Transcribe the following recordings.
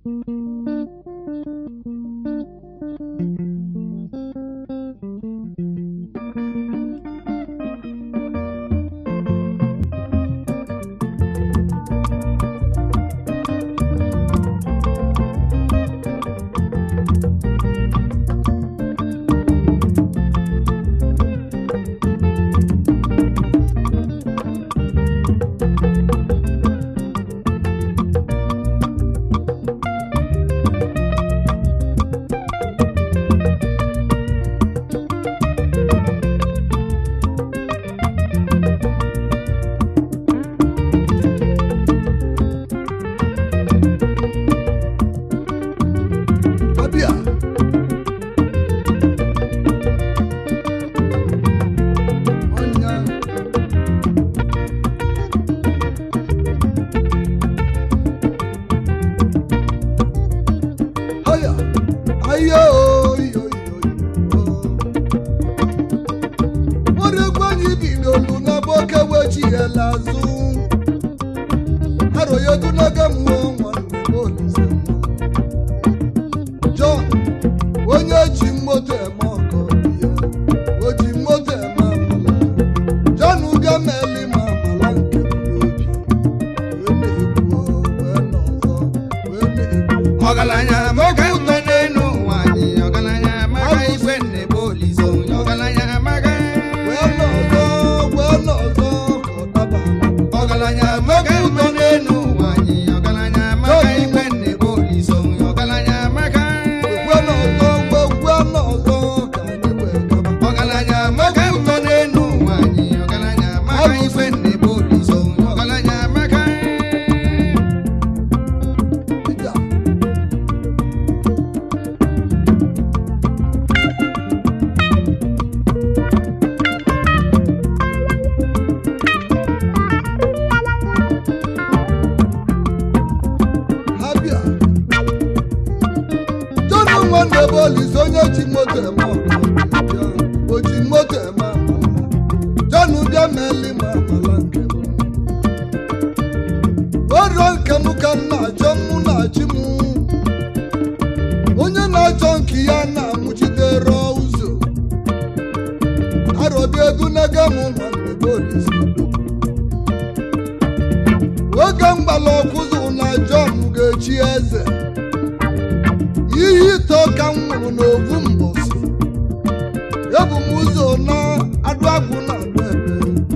abịa ọnya haya ayo yo nwere egwu anyị bidolu n'ebe oke wechighela azụ aroyodunaga mmụọ nwanne m olise John onye ji moto eme ọkọ ya o ji moto eme amala John bịa meli ma amala nke m n'obi wee na-ekwu wee n'ọzọ wee na-ekwu ọgaranya amaga ikpe n'elu ụwa anyị ọgaranya amaga ikpe nnebe olizo ọgaranya amaga wee n'ọzọ wee n'ọzọ ka ọ daba ọgaranya amaga ikpe n'elu ụwa anyị ọgaranya amaga ikpe nnebe olizo ọgaranya amaga wee n'ọzọ wee wee n'ọzọ ka anyị wee gaba ọgaranya amaga ikpe n'elu ụwa anyị ọgaranya amaga ikpe nnebe olizo ọgaranya amaga Ija. ha bịa jọnụ nwanne bụ olise onye ji moto eme ọkụ o ji moto eme amala jọnụ bịa meli ma amala nke m orio nke m ka m na-achọ mụ na-achị m onye na-achọ nke ya na-amụchidere ụzọ arọbi ego nege m nwanne bụ olise oge mgbala ọkwụzụ na John ga-echi eze ihe ito ka m nwụrụ n'ovu mbọsị ebu m ụzọ na adụagwụ na adụ ebe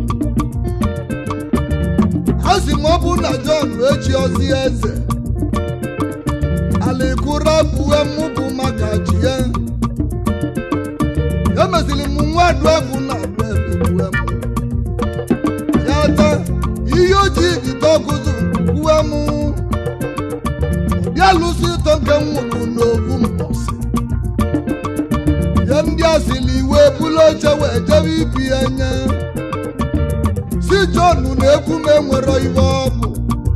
a sị m ọ bụ na John echi ozi eze alikụra bue mụ bụ maka chi ya emeziri m nwa adụagwụ na adụ ebe bue m ya taa ihe ojii jide ọkụzụ kwuwe m bịa lụsị ịtọ nke m nwụrụ n'ogbu mbọsị ya ndị asịrị iwe bulu oche wee jebe ibi ya nye si John na-ekwu m enwero iwe ọ bụ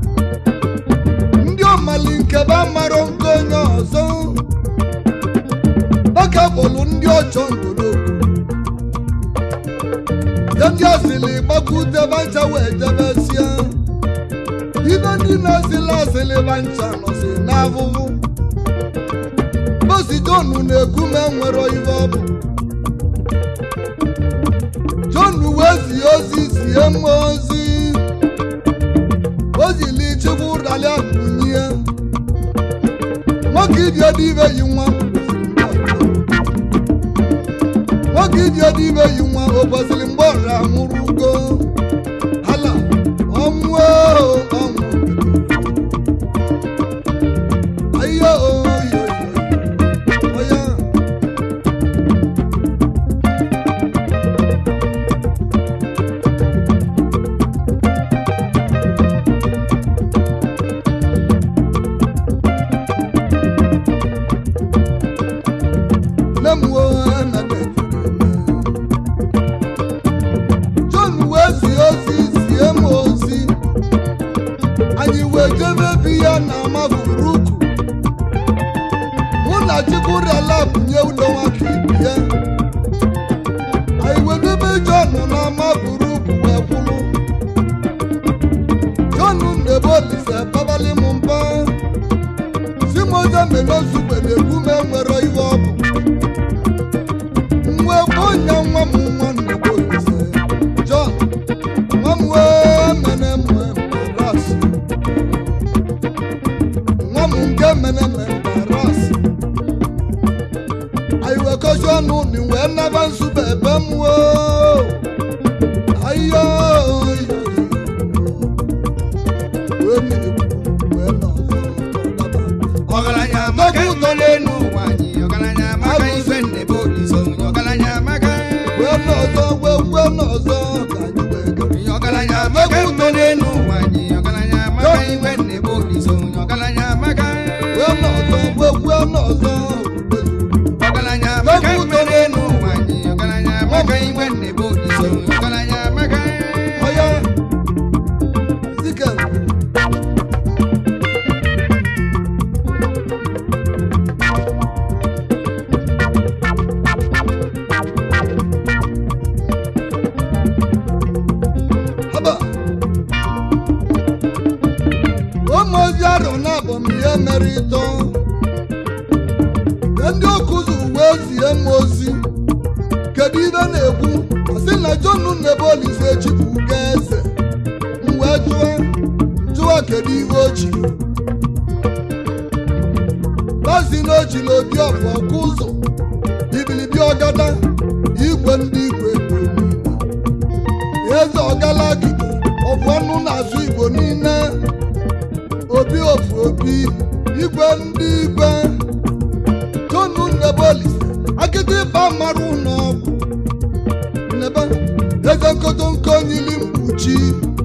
ndị ọmali nke ba marọ nke onye ọzọ oke bụlụ ndị ọchọ ngoloko ya ndị asịrị gbakwute bancha wee jebesia ibe ndị na-asịlị asịlị bancha nọsi n'ahụhụ bosi John na-ekwu m enwero ibe ọ bụ John wee zie ozi zie m ozi ozili chukwu ụdali akụnye nwoke iji ede ibe yi nwa nwoke iji ede ibe yi nwa o kwesịrị mgbe ọra nwụrụ ugo ala ọnwụ oo, ọnwụ ayo oyo oya nne m wee emebe John wee zie ozi zie m ozi anyị wee jebe bi ya na mavuruku mụ na chikwurela bunye udo nwaka ibi ya anyị wee debe John na mavuruku wee kwulu John ndebe olise babali m mba si m moze mene nsukwe na-egwu m enwere iwe ọ bụ nwa egwu onye nwa m nwanne bụ Olise John nwa m wee mene mwe mbaras nwa m nke mene me mbaras anyị wee kọzi ọnụ ni wee naba nsukwe ebe m woo ayo wee mmiri wee nọ ọzọ ọdaba ọgaranya amaka mma n'elu ụwa anyị ọgaranya amaka ife nne bụ Olise onye ọgaranya amaka wee nọ ọzọ wee wee nọ ọzọ ka anyị wee gaa onye ọgaranya amaka mma n'elu ụwa anyị ọgaranya amaka ife nne bụ Olise onye ọgaranya amaka wee nọ ọzọ wee wee nọ ọzọ ọgaranya amaka mma n'elu ụwa anyị ọgaranya amaka ife nne bụ Olise onye ọgaranya amaka ọya zikel haba ụmụozi arọ na abọm ihe mere ịtọ ndị ọkụzụ wee zie m ozi kedu ibe na-ekwu asị na jonu nnebe olise chipụ ga eze m wee jụọ jụọ kedu ibe ochi bazi na ochila obi ọfụ ọkụ ụzọ ibilibi ọgada igwe ndị igwe bụ niile eze ọgalagide ọfụ ọnụ na-azụ igbo niile obi ofu obi igwe ndị igwe jonu nnebe olise akịdị ịba mara ụlọ ọgwụ nnebe eze nkotonko nyili mkpuchi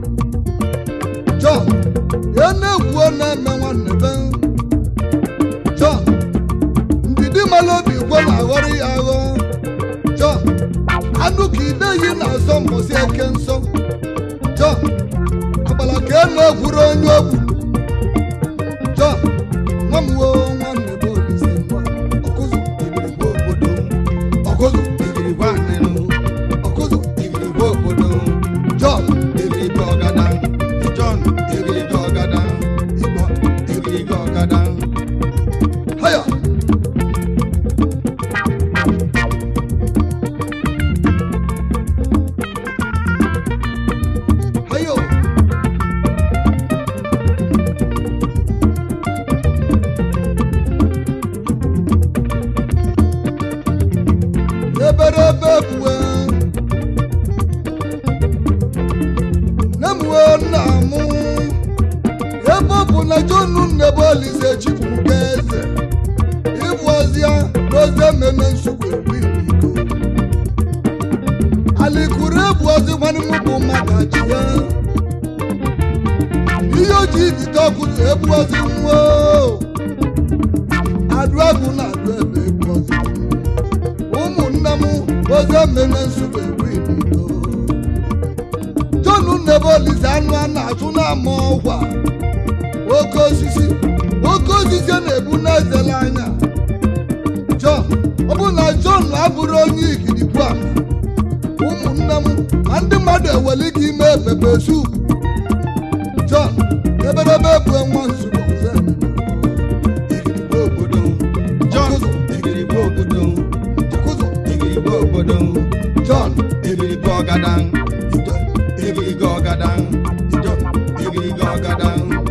John ya na-ekwu na-eme nwanne be John ndidi mara obi gwe na-aghọrọ ya aghọ John anụ ka ideyi na-asọ mbọsị eke nsọ John agbala ka e na-egwuru onye ogwu John nwa m woo nwanne be Olise nwa ọkụzụ igirigbo obodo ọkụzụ igirigbo anịrụ ọkụzụ igirigbo obodo John igirigbo ọgada John igirigbo ọgada Igbo igirigbo ọgada haya hayo eberebe pue nemuwe nna mụ ebe ọ bụ na jonu nnebe olise chipụ ga eze ịbụ ọzịa n'ozi ememe nsogbu ebiliko alikuru ebu ozi nwanne m bụ mmadụ achị ya ihe o ji ibite ọkụ ebu ozi nwa adụ agụ na adụ ebe ebu ozi ụmụnne m ozi ememe nsogbu ebiliko jonu nnebe olise anụ a na-achụ na-ama ọkwa oke osisi oke osisi na-ebu n'ezele anya John ọ bụ na John abụrụ onye igirigbu a ụmụnne m ma ndị mmadụ eweli gị ime pepe sup John eberebe bụ nwa nzukọ ọzọ ememe. igirigbo obodo John igirigbo obodo Ọkụzụ, igirigbo obodo John igirigbo ọgada ide, igirigbo ọgada John igirigbo ọgada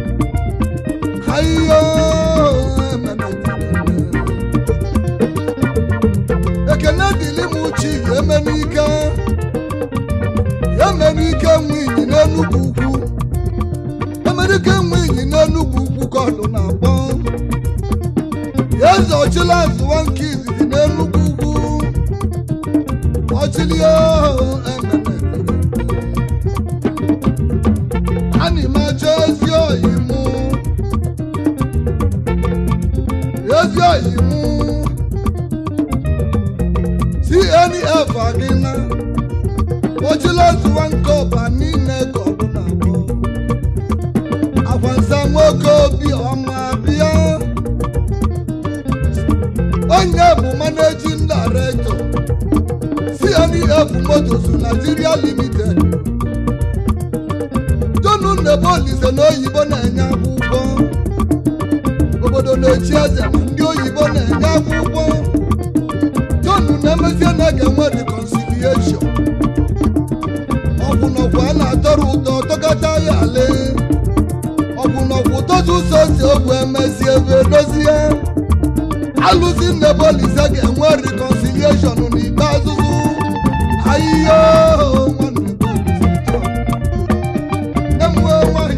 ayo ememe ekene dịlị m uchi eme n'ike eme n'ike nwe inyi n'enugwu ukwu emerike nwe inyi n'enugwu ukwu ka ọdụ na-akpọ eze ọchịla zụwa nke izizi n'enugwu ugwu ọchịli ememe ana m achọ ezi oyi mụ ezi oyi mụ cnf adịna ochila zụwa nke ọba niile ka ọ bụ na abụ akwansa nwoke obi ọma bịa onye bụ managing director cnf motors nigeria limited jonu nnebe olise na oyibo na-enye akwụkwọ obodo na-echi eze ma ndị oyibo na-enye akwụkwọ john na-emezie na ga-enwe reconciliation ọgwụnọgwụ a na-atọrọ ụtọ tọkọta ya ale ọgwụnọgwụ dozi ụzọ si ogwu emezie ebe dozie alụzi nnebolise ga-enwe reconciliation n'ikpeazụ ahịhịa nwanne Bolise John. Nne m nwee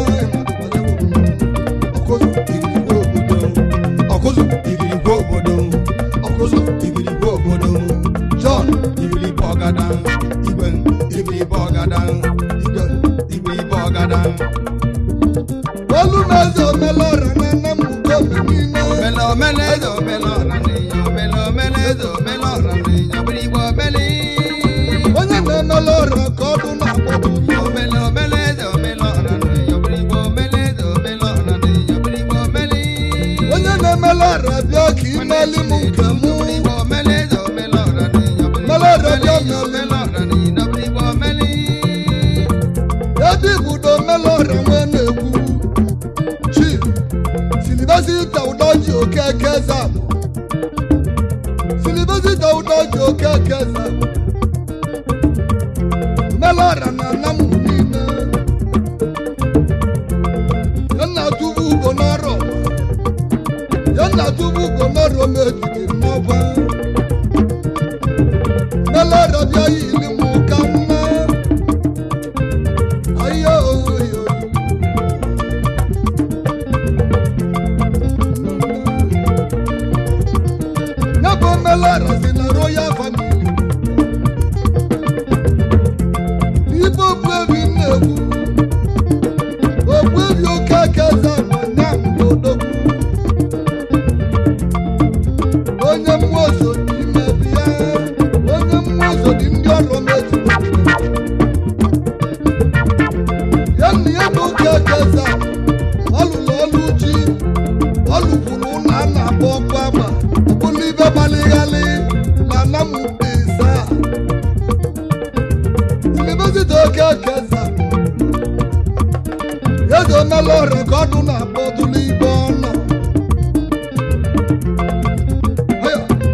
nwaanyị na mma ọkụzụ igirigwe obodo ọkụzụ igirigwe obodo John igirigwe ọgada igwe igirigwe ọgada igwe igirigwe ọgada olu m eze omelọra na nne m ugo mgbe niile omele omele eze omele ọra n'inya omele omele eze omele ọra n'inya obirigwe omele onye na-emela ọra ka ọdụ na-akpọpụ omele omele eze omele ọra n'inya obirigwe omele eze omele ọra n'inya obirigwe omele onye na-emela ọra bịa ka imeli m nke mụ obirigwe omele eze omele ọra n'inya obirigwe Mele ọra bịa omele omele ọra n'inya obirigwe omele ebe ibudo omela ọra nwee na-ekwu chief silibesita ụdọji okeke zabụ silibesita ụdọji okeke zabụ omela ọra na nna m niile ya nna tubu ugo n'ọrụ ya nna tubu ugo n'ọrụ m ejide n'ọgwa omela ọra bịa yili m ka mma ayo oyo ya bụ omelara si na royal family ibe okpuebi na-ekwu okpuebi oke keza na nya odogwu onye mmụọ so dị imebi ya onye mmụọ so dị ndị ọrụ meji ya na ya bụ oke keza ọlụlụ ọlụ ji ọlụkwuru ụlọ a na-akpọ ọkụ agba ọbụla ibe gbalịghalị na namụbeza silibezita oke keza eze omela ọrịa ka ọdụ na-akpọ ọdụlụ ibe ọnọ Aya.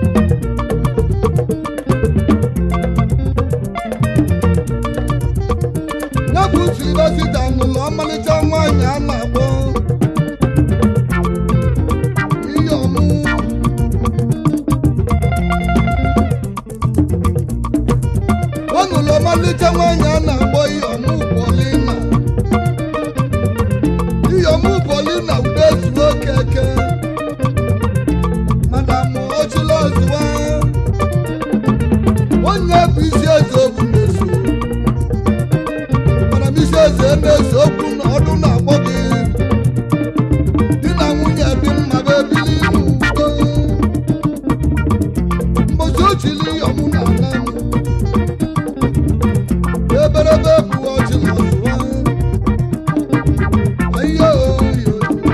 ya bụ silibezita nụlọ ọmalịcha nwaanyị a na-akpọ ihe ọmụ ọ nụrụ ọmalịcha nwaanyị a na-akpọ ihe ọmụ Paulina ihe ọmụ Paulina ude ezuo okeke madam ochila ọzụwa onye bụ isi eze okwu na-eso madam isi eze na-eso okwu na ọdụ na-akpọ gị di na nwunye dị mma bụ ebili n'udo mbosi ochili ọmụ na ala eberebe bụ ọchịla ọzụwa ayo yo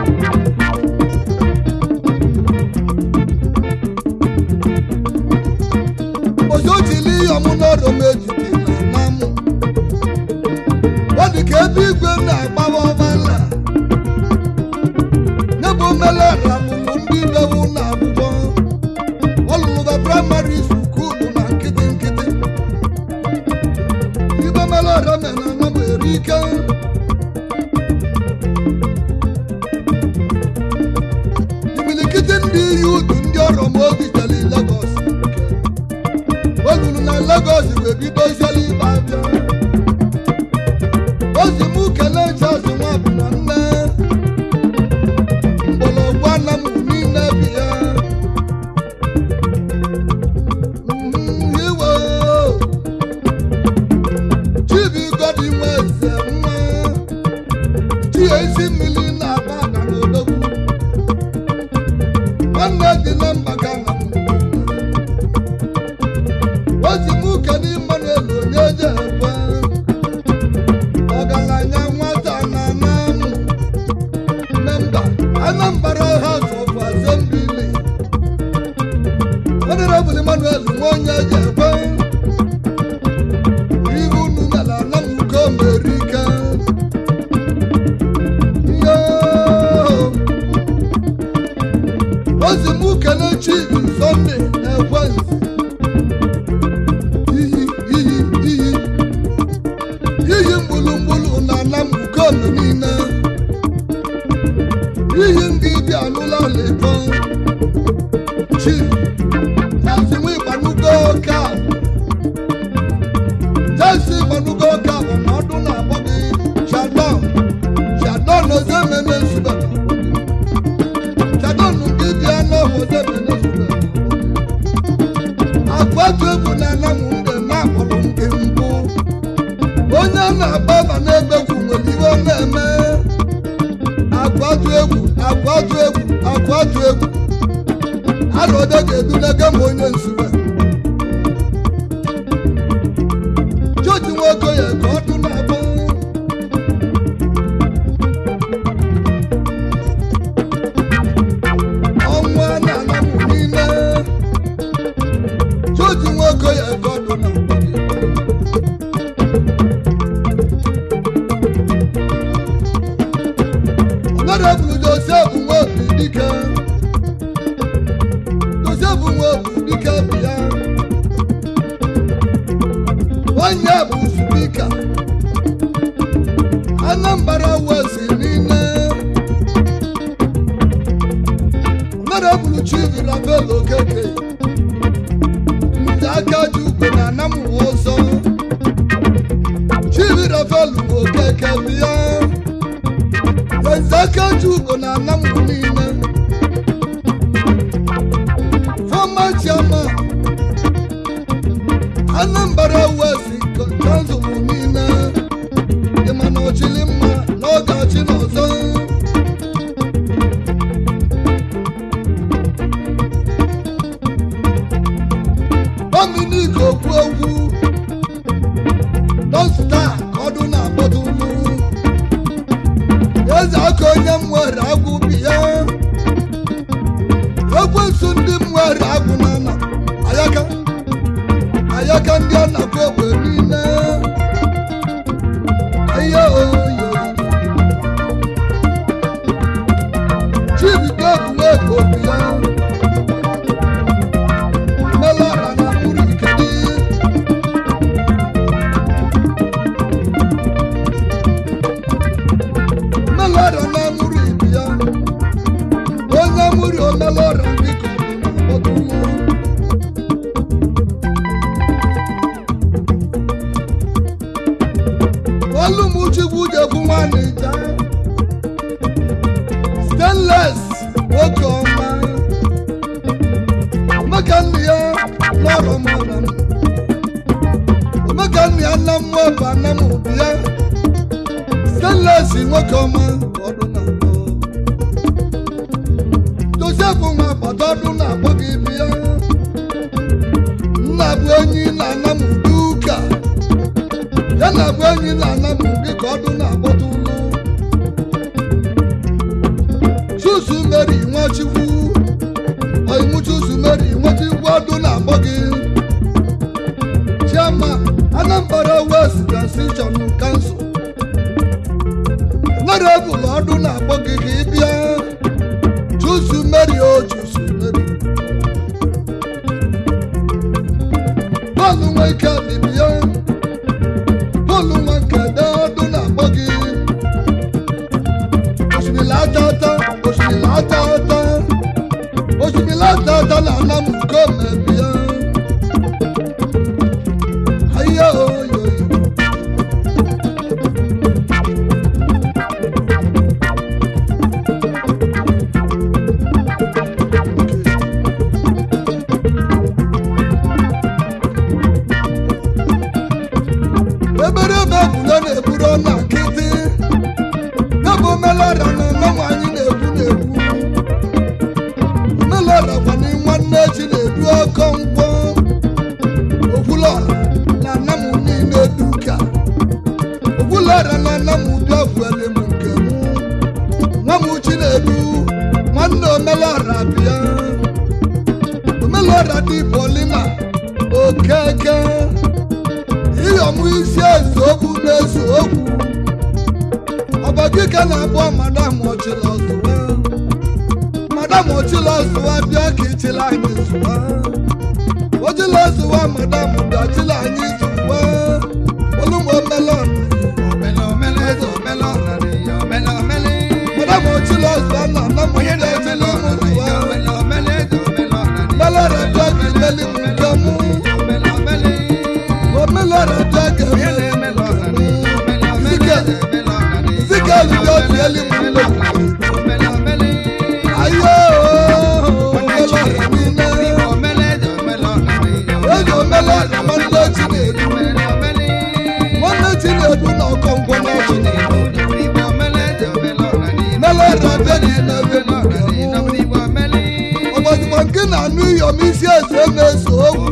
mbosi ochili ọmụ n'ọrụ m ejide na namụ ọ dị ka ebe igwe na-agbawa ọbala n'ebe omelara lụrụ ndị bewu na akwụkwọ ọlụlụba praịmarị skuulu na nkịtị nkịtị ibe melara mere na m eri ike imilikiti ndị iyi udu ndị ọrụ m obi jeli Lagos olulu na Lagos wee bido isiala ibe abịa ozi m kelee Charles nwabụ na nne mgbọrọgwụ ana m niile bi ya Mhm, iwe chibigodi nwe eze nwa chi ezi mmiri na-aba na n'odogwu nwanne dị na mba ka na m ozi m kelee Emmanuel onye je ekwe ọgaranya nwata na namụ memba Anambra House of Assembly Honorable Emmanuel Nwoye Jekwe ihu unu mere anamuko merike yo ozi mụ kene chibi sọnde ekwensu iyi iyi iyi iyi mgbulugbulu na ana m ukome niile iyi ndị dị alụla lebo chi jesi nwe ịgbanugo ka jesi ịgbanugo ka bụ na ọdụ na-akpọ gị shadon shadon ozi ememe nsube shadon ndị dị anụ ọhụụ ozi ememe nsube akwatu egwu na ana m mgbe na-akpọrọ mgbe mbụ onye a na-agba ma na-egbegwu nwere ihe ọ na-eme akwatu egwu akwatu egwu akwatu egwu alụde ga-edunega m onye nsure joji nwoke ya ka ọdụ na-abụ ọnwa na-ana m niile joji nwoke ya ka ọdụ na-abụ Honorable Joseph Nwobi Dike Joseph Nwobi Dike bịa onye bụ spika Anambra West niile Honorable Chief Rafael Okeke ndị aka ji ugwe na anamụwa ọzọ Chief Rafael Okeke bịa Ezaka Jugo na Anamu niile former chairman Anambra West Council niile ịma na ọchịlị mma na ọ ga-achị n'ọzọ Dominic Okwuogwu Dọsta ọdụ na-akpọtụlụ eze aka onye m nwere agwụ bi ya ekwensu ndị m nwere agwụ na ana ayaka ayaka ndị a na-akpọ egbe niile ihe oyo chibido egwuregwu obi ya melara na mkpụrụ ikedi melara na mụrụ ibi ya onye mụrụ omelara biko ọdụmụ olumuchukwu jekwu nwanne ja stainless nwoke ọma omeka nne ya lọrọ mara m omeka nne ya nna m nweba nna m obi ya stainless nwoke ọma ọdụ na-akpọ joseph nwa agbata ọdụ na-akpọ gị bịa nna bụ enyi na ana m ụdị ụka ya na bụ enyi na ana m ụdị ka ọdụ na-akpọta ụlọ chusu meri nwachukwu oyimu chusu meri nwachukwu ọdụ na-akpọ gị chairman anambra west transition council honorable ọdún náà gbọ́ gègé bíá jùsù mẹ́rin ó jùsù mẹ́rin. bọ́ọ̀lù wọn ike àbíbíá bọ́ọ̀lù wọn kẹ̀dẹ́ ọdún náà gbọ́ gé. òṣùmí látàtà òṣùmí látàtà òṣùmí látàtà lànà mú kó mẹ́bíá. ayé oyè. eberebe ebule na-eburu ọna nkịtị yabụ omelara na mmanwụ anyị na-ekwu na-ekwu omelara kwani nwanne echi na-edu ọkọ nkwọ okwulọra na anamụ niile duka okwulọra na anamụ dị ọfụele m nke mụ nwa m chi na-edu nwanne omelara bịa omelara dị polina okeke ịyọmụ isi eze okwu na-eso okwu ọbagike na-abụọ madam ọchịla ọzụwa madam ochila zụwa bịa ka ịchịla anyị zụwa ochila zụwa madam bịa chịla anyị zụwa olugbo melon madam ochila zụwa na nna m bịa chịla ụmụ zụwa melora bịa ka imeli m nke mụ omelora bịa ka emeli zikelu bịa tieli m mgbe ayo melora niile eji omelora nwanne chinedu nwanne chinedu na ọkọngwọ n'ọchị melora bịa ka imeli m nke mụ ọgbọdịkwa nke na-anụ iyom isi eze na-eso okwu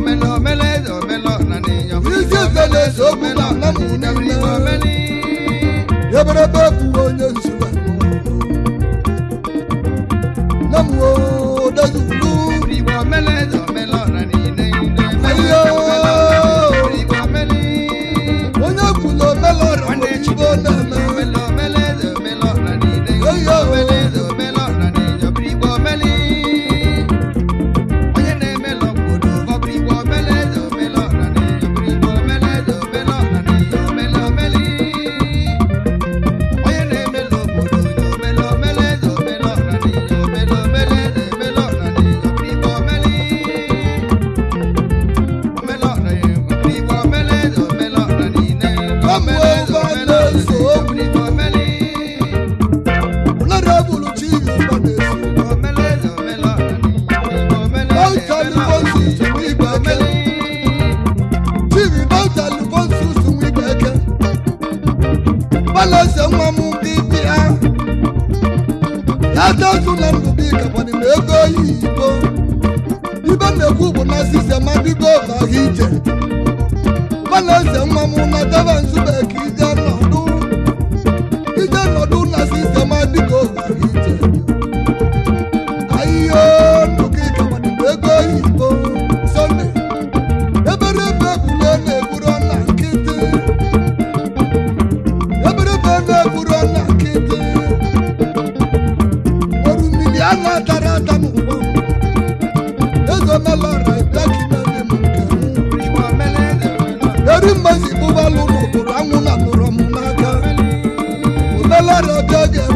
isi eze na-eso okwu na nna m niile eberebe bụ onye nzuwe nne m odezulu onye kwulu omelọra igbo na-eme ụlọrụ egburu chi igbo na-esi chibi dọkta lifonsus nwibe eke gbalese nwa m gị bịa ya dezu na ndụ gị gakwani na ego oyibo ibe na-ekwu bụ na sistem adịgo ọva ha ije gbalese nwa m na debe nzube ka ije nọdụ ije nọdụ na sistem adịgo ọva ha ije ayiyo ndụ gị gakwani na ego oyibo sọnde eberebe ekwule na-egburo na nkịtị eberebe na-egburo na nkịtị oru mmiri a na-atara ata n'ụgbọ eze melọra bịakinere m nke m eri mmezi bụbalụ n'ụbụrụ anwụ na nụrụ m n'aka omelọra bịa ga